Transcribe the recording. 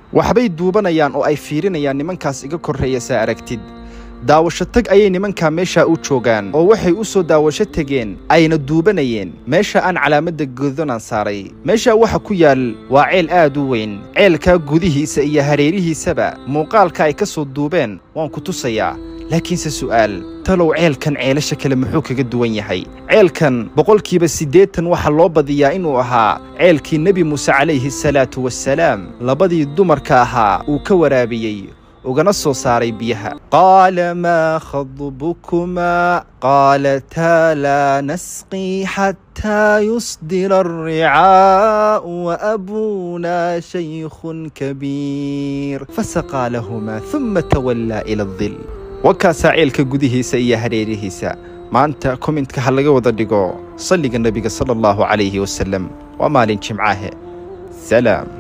waxbay duubanayaan oo ay fiirinayaan nimankaas iga korreeya saa aragtid daawasho tag ayay nimankaa meeshaa u joogaan oo waxay u soo daawasho tegeen ayna duubanayeen meesha aan calaamadda gududanaan saaray meeshaa waxa ku yaal waa ceel aad u weyn ceelkaa gudihiisa iyo hareerihiisaba muuqaalka ay ka soo duubeen waan ku tusayaa laakiinse su'aal talow ceelkan ceelasha kale muxuu kaga duwan yahay ceelkan boqolkiiba siddeetan waxaa loo badiyaa inuu ahaa ceelkii nebi muuse calayhi salaatu wasalaam labadii dumarka ahaa uu ka waraabiyey ugana soo saaray biyaha qaala maa khadbukumaa qaalataa laa nasqii xataa yusdira alricaa'u waabuunaa shaykhun kabiir fasaqaa lahumaa huma tawallaa ila aldil wakaasaa ceelka gudihiisa iyo hareerihiisa maanta komintka ha laga wada dhigo salliga nebiga sala allahu calayhi wasalam waa maalin jimcaahe salaam